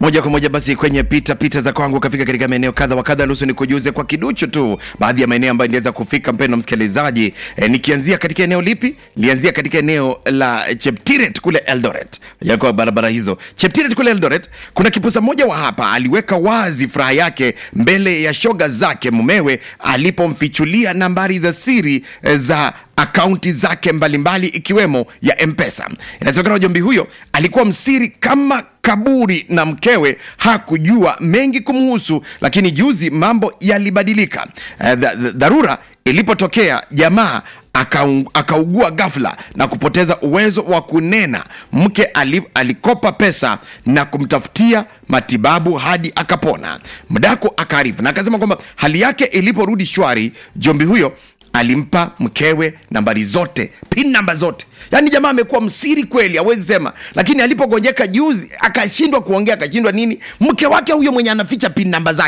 moja kwa moja basi kwenye pita pita za kwangu kafika katika maeneo kadha wa kadha, nusu ni kujuze kwa kiduchu tu baadhi ya maeneo ambayo niliweza kufika, mpendo msikilizaji. E, nikianzia katika eneo lipi? Nilianzia katika eneo la Cheptiret kule Eldoret, yako barabara hizo Cheptiret kule Eldoret. Kuna kipusa mmoja wa hapa aliweka wazi furaha yake mbele ya shoga zake mumewe alipomfichulia nambari za siri e, za akaunti zake mbalimbali ikiwemo ya mpesa inasemekana jombi huyo alikuwa msiri kama kaburi na mkewe hakujua mengi kumhusu lakini juzi mambo yalibadilika Eh, dha- dha- dharura ilipotokea jamaa akaung- akaugua ghafla na kupoteza uwezo wa kunena mke ali, alikopa pesa na kumtafutia matibabu hadi akapona mdako akaarifu na akasema kwamba hali yake iliporudi shwari jombi huyo alimpa mkewe nambari zote pin namba zote yaani jamaa amekuwa msiri kweli hawezi sema lakini alipogonjeka juzi akashindwa kuongea akashindwa nini mke wake huyo mwenye anaficha pin namba zake